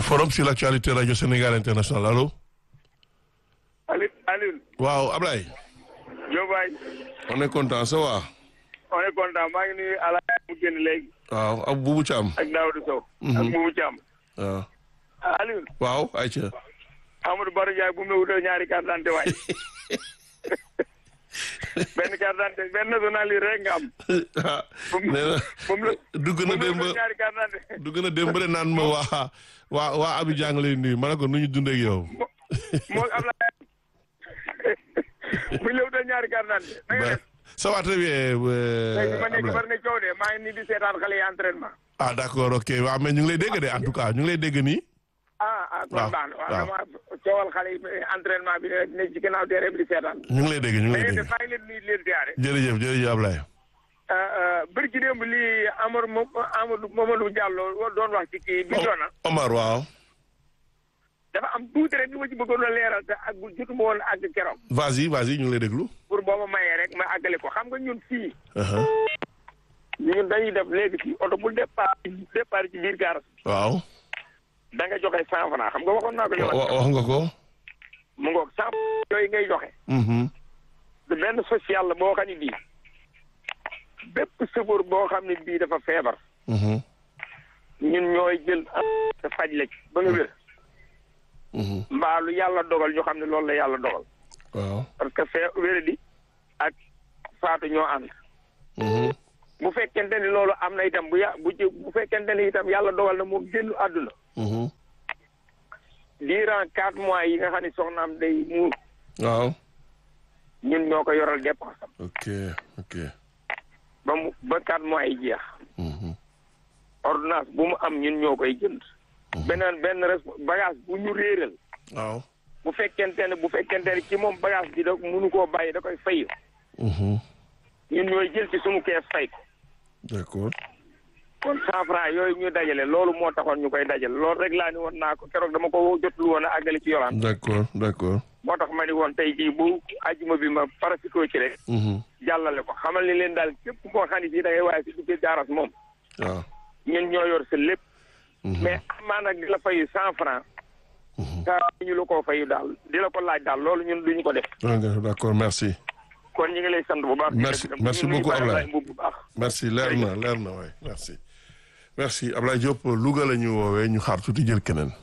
forum sur l'actualité radio Sénégal international allo. Aliou Aliou. waaw Ablaye. Diop waay. on est content ça va. on est content maa ngi nuyu Ala mu génn léegi. waaw ak Boubou Thiam. ak Daouda Sow. ak Boubou Thiam. waaw. Aliou. waaw ayca. Amadou Baro Ndiaye bu mu la wutal ñaari carte d'identité waay. benn carte d'identité benn nationalité rek nga am. ah bu mu nee na bu mu la dugg bu na mu la démb wutal ñaari carte d'identité. dugg na démb de naan ma waa waa waa Abidjan nga lay nuyu ma ne ko nu ñu dundee ak yow. moo Ablaye. bu ñu la wutal ñaari carte d'identité. na nga ba def. ça va très bien. euh, léegi ma nekk Ablaye. bari na coow de maa ngi nii di seetaan xale yi entraînement. ah d'accord ok waaw mais ñu ngi lay dégg de en tout cas ñu ngi lay dégg nii. ah ah kon waaw, baax na waaw waaw. dama coowal xale yi entraînement bi ne ci gannaaw terrain bi di seetaan. ñu ngi lay dégg ñu ngi lay léegi dégg. maa ngi leen di nuyu di leen ziare. jërëjëf jërëjëf Ablaye. bëri ci démb lii Amadou Mo Amadou Mamadou Diallo doon wax ci kii bi doona Omar waaw. dafa am tuuti rek li ma ci bëggoon a leeral te ak jotuma woon àgg keroog vas-y vas-y ñu ngi lay déglu. pour boo ma mayee rek ma àggale ko xam nga ñun fii Uh-huh. ñun dañuy def léegi fii oto bu départ départ ci biir gaar waaw. da nga joxe cent franc xam nga waxoon naa ko li wa- ma wa- wax nga ko. mu ngoog cent yooyu ngay joxe Mhm. de benn social la boo xam ne bii bépp sëfoor boo xam ne bii dafa feebar Mhm. ñun ñooy jël te faj la ci ba nga wér Mhm. mbaa lu yàlla dogal ñu xam ne loolu la yàlla dogal waaw. parce que fee wéradi ak faatu ñoo ànd Mhm. bu fekkente ni loolu am na itam bu ya bu ci bu fekkente ni itam yàlla dogal na moom génn àdduna Mhm. durant quatre mois yi nga xam ne soxnaam day muur waaw. ñun ñoo ko yoral dépense am ok ok. ba mu ba quatre mois yi jeex Mhm. ordonnance bu mu am ñun ñoo koy jënd beneen benn res bagage bu ñu réeral waaw. bu fekkente ne bu fekkente ne ci moom bagage bi da mënu koo bàyyi da koy fay Mhm. ñun ñooy jël ci sunu kees fay ko d'accord. kon cent franc yooyu ñu dajale loolu moo taxoon ñu koy dajale loolu rek laa ni woon naa ko keroog dama ko jotul woon a àggale ci yolaan d'accord d'accord. moo tax ma ni woon tey jii bu ajuma bi ma parasitoo ci rek Mhm. jàllale ko xamal ni leen daal képp koo xam ne fii da ngay waaye si duggee jaaras moom waaw. ñun ñoo yor sa lépp Mhm. mais amaa nag di la fayu cent franc Mhm. kaa ñu la koo fayu daal di la ko laaj daal loolu ñun duñu ko def d'accord d'accord merci. kon ñu ngi lay sant bu baax Merci- di la gërëm. merci ñu ngi beaucoup, nuyu Baye Ablaye. Mbuub bu baax merci leer na leer na waay merci. merci Ablaye Diop Louga la ñu woowee ñu xaar tuuti jël keneen.